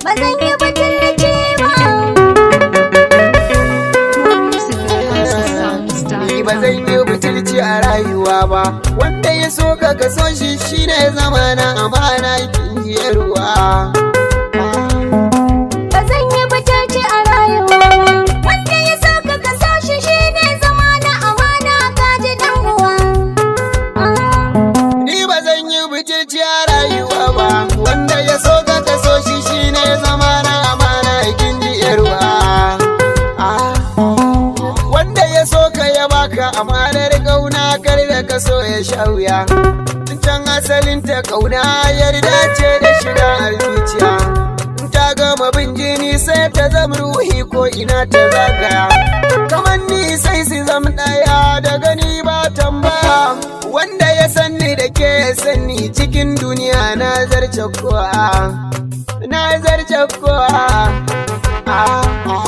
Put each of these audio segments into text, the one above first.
ba zan yi butulci ba. Ni ba zan yi butulci a rayuwa ba, wanda ya so ka kaso shi shine zama na amana kin ji ruwa. Ba zan yi butulci a rayuwa ba. Wanda ya so ka kaso shi shi ne zama na amana ka ji dan uwa. Ni ba zan yi butulci a rayuwa ba, wanda ya so ka kaso shi shine zama na amana kin ji ruwa. Wanda ya so ka ya baka amanar kauna kar da ka so ya sha wuya. Can asalin ta kauna yarda ce da shiga a zuciya. ta gama bin jini sai ta zama ruhi ko ina ta zagaya kamar ni sai su zam ɗaya da gani ba tambaya wanda ya sanni da ke sanni cikin duniya na zarce kowa na zarce kowa ah, ah.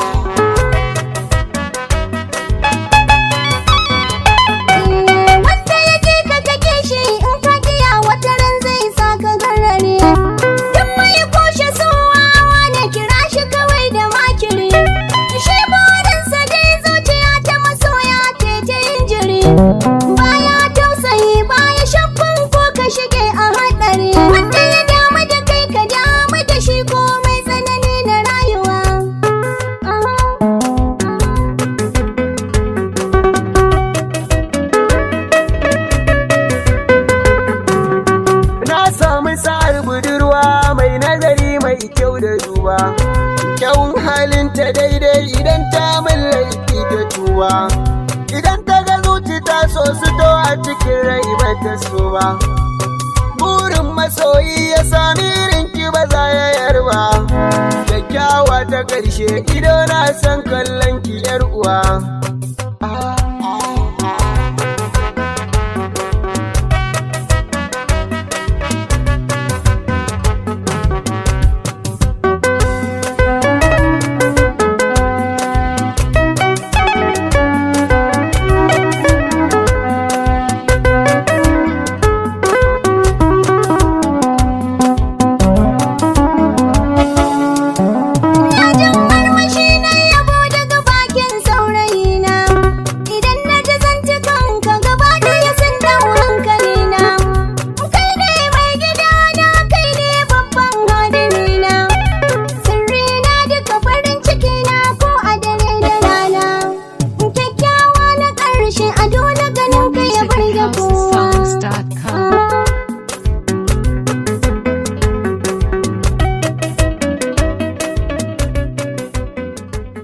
Wanda ya je ka kake shi in ka kiya wata ran zai sa ka garare. Duk mai kushe suwawa ne kira shi kawai da makiri. Shi burinsa dai zuciya ta masoya ce ta yin jiri. Baya tausayi baya shakkun ko ka shige a haɗari. Wanda ya damu da kai ka damu da shi komai tsanani na rayuwa. Na samu sa'ar budurwa mai nazari mai kyau da duba. Kyawun halinta daidai idan ta mallaki da tuba. Idan ta ga zuci ta so su to a cikin rai ba ta so ba. Burin masoyi ya sami irinki ba za ya yarba. Kyakkyawa ta ƙarshe ido na san kallon ki yar uwa.